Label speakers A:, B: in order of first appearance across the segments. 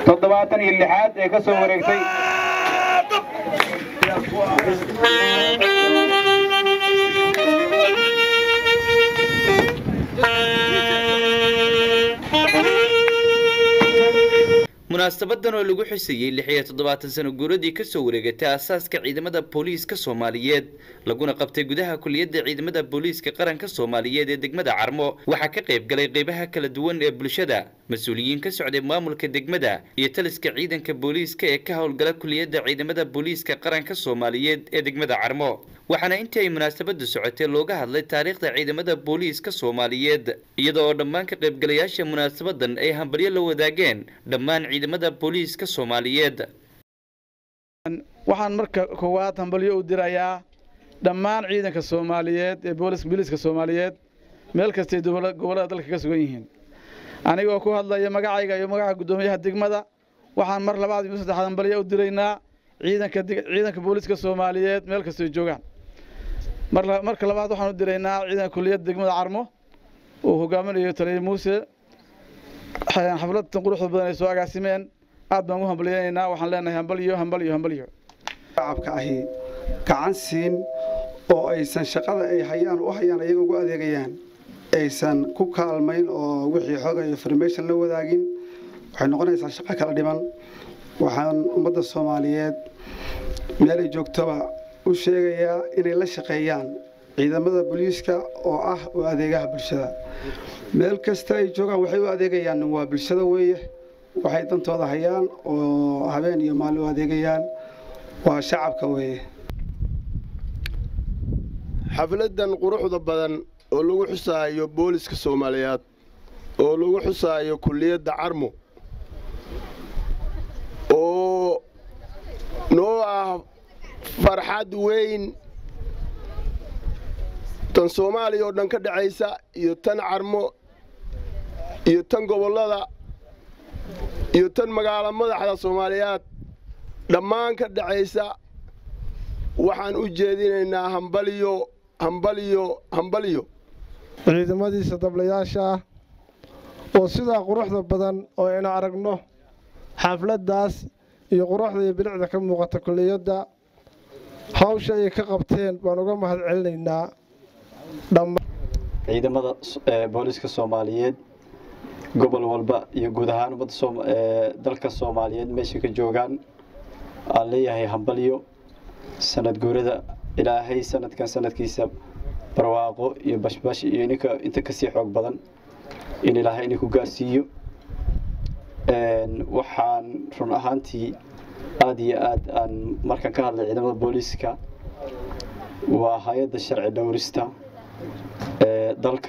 A: toddobaatan iyo lixaad ee ka soo wareegtay
B: munaasabadan oo lagu xusayey lix iyo toddobaatan sano guuradii kasoo wareegatay aasaaska ciidamada booliiska soomaaliyeed laguna qabtay gudaha kuliyadda ciidamada booliiska qaranka soomaaliyeed ee degmada carmo waxaa ka qayb galay qeybaha kala duwan ee bulshada mas-uuliyiin ka socday maamulka degmada iyo taliska ciidanka booliiska ee ka howlgala kuliyadda ciidamada booliiska qaranka soomaaliyeed ee degmada carmo waxaana intii ay munaasabadu socotay looga hadlay taariikhda ciidamada booliiska soomaaliyeed iyada oo dhammaan ka qaybgalayaasha munaasabadan ay hambalyo la wadaageen dhammaan ciidamada booliiska soomaaliyeed
C: waxaan marka koowaad hambalyo u dirayaa dhammaan ciidanka soomaaliyeed ee booliiska soomaaliyeed meel kastay gobollada dalka ka sugan yihiin anigoo ku hadlaya magacayga iyo magaca guddoomiyaha degmada waxaan mar labaad iyo saddexaad hambalyo u diraynaa ciidanka ciidanka booliiska soomaaliyeed meel kastay joogaan marka labaad waxaan u diraynaa ciidanka kuliyadda degmada carmo uu hogaaminayo taliya muuse xafladtan quruxda badan ay soo agaasimeen aad baan u hambalyaynaynaa waxaan leenahay hambalyo hambalyo hambalyo
D: shacabka ahi gacan siin oo aysan shaqada ay hayaan u hayaan ayaga ugu adeegayaan aysan ku kaalmayn oo wixii xooga information la wadaagin waxay noqonaysaa shaqo kala dhiman waxaan ummadda soomaaliyeed meel ay joogtoba u sheegayaa inay la shaqeeyaan ciidamada booliiska oo ah u adeegaha bulshada meel kasta ay joogaan waxay u adeegayaan waa bulshada weeye waxay dantooda hayaan oo habeen iyo maalin u adeegayaan waa shacabka weeye
E: xafladan quruxda badan oo lagu xusaayo booliska soomaaliyeed oo lagu xusaayo kulliyadda carmo oo noo ah farxad weyn tan soomaaliya oo dhan ka dhexaysa iyo tan carmo iyo tan gobollada iyo tan magaalo madaxda soomaaliyeed dhammaan ka dhexaysa waxaan u jeedinaynaa hambalyo hambalyo hambalyo
F: ciidamadiisa dablayaasha ah oo sidaa quruxda badan oo aynu aragno xafladdaas iyo quruxda iyo bilicda ka muuqata kulliyadda hawsha ay ka qabteen baan uga mahad celinaynaa
G: ciidamada booliiska soomaaliyeed gobol walba iyo guud ahaan ummadda dalka soomaaliyeed meesha ka joogaan aan leeyahay hambalyo sanad guurada ilaahay sanadkan sanadkiisa barwaaqo iyo bashbash iyo ininka inta kasii xoog badan in ilaahay idinku gaarsiiyo waxaan run ahaantii aada iyo aad aan markaan ka hadlay ciidamada booliiska waa hay-adda sharci dhowrista ee dalka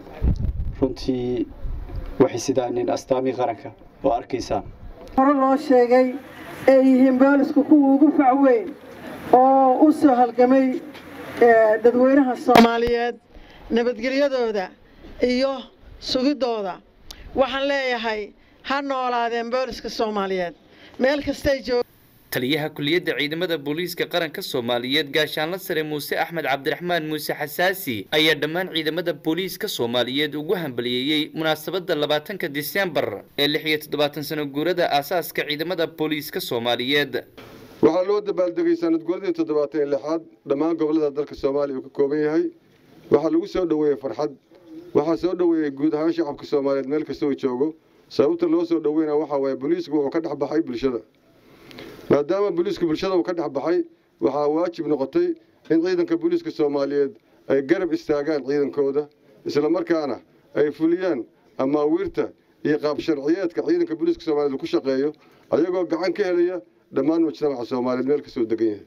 G: runtii waxay sidaa nin astaamii qaranka oo arkaysaan
H: hore loo sheegay ay yihiin boolisku kuwa ugu fac weyn oo u soo halgamay dadweynaha soomaaliyeed nabadgelyadooda iyo sugidooda waxaan leeyahay ha noolaadeen booliska soomaaliyeed meel kastay joog
B: taliyaha kuliyadda ciidamada booliiska qaranka soomaaliyeed gaashaanla sare muuse axmed cabdiraxmaan muuse xasaasi ayaa dhammaan ciidamada booliiska soomaaliyeed ugu hambaliyeeyey munaasabadda labaatanka disembar ee lix iyo toddobaatan sano guurada aasaaska ciidamada booliiska soomaaliyeed
I: waxaa loo dabaaldegay sanad guuradii toddobaatan iyo lixaad dhammaan gobollada dalka soomaaliya uu ka kooban yahay waxaa lagu soo dhoweeyey farxad waxaa soo dhoweeyey guud ahaan shacabka soomaaliyeed meel kasta uu joogo sababta loo soo dhoweynaya waxaa waaye booliisku wuxuu ka dhex baxay bulshada maadaama booliisku bulshada uu ka dhex baxay waxaa waajib noqotay in ciidanka booliiska soomaaliyeed ay garab istaagaan ciidankooda islamarkaana ay fuliyaan amaawiirta iyo qaab sharciyeedka ciidanka booliiska soomaaliyeed uu ku shaqeeyo ayagoo gacan ka helaya dhammaan mujtamaca soomaaliyeed meel kastoo degan yahay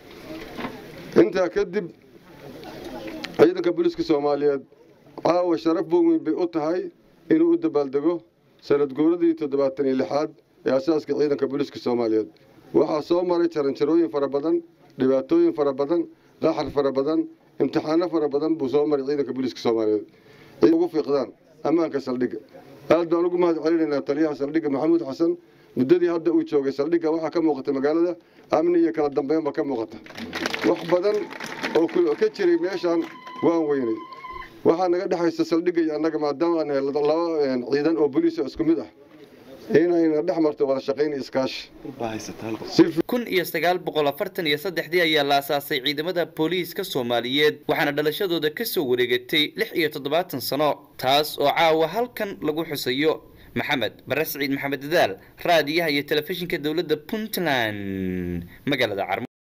I: intaa kadib ciidanka booliiska soomaaliyeed caawa sharaf weyn bay u tahay inuu u dabaaldego sanad guuradii toddobaatan iyo lixaad ee asaaska ciidanka booliiska soomaaliyeed waxaa soo maray jaranjarooyin fara badan dhibaatooyin fara badan qaxar fara badan imtixaano fara badan buu soo maray ciidanka booliiska soomaaliyeed ugu fiiqdaan ammaanka saldhigga aad baan ugu mahad celinaynaa taliyaha saldhigga maxamuud xasan muddadii hadda uu joogay saldhigga waxaa ka muuqata magaalada amni iyo kala dambeynba ka muuqata wax badan oo ka jiray meeshaan waan weynay waxaa naga dhexaysa saldhigga iyo annaga maadaama aan nahay laba ciidan oo booliis oo isku mid ah inayna dhex marto wada shaqayn iyo iskaashi
B: kun iyo sagaal boqol afartan iyo saddexdii ayaa la asaasay ciidamada booliiska soomaaliyeed waxaana dhalashadooda ka soo wareegatay lix iyo toddobaatan sano taas oo caawa halkan lagu xusayo maxamed bare siciid maxamed dadaal raadiyaha iyo telefishinka dowladda puntland magaalada carmo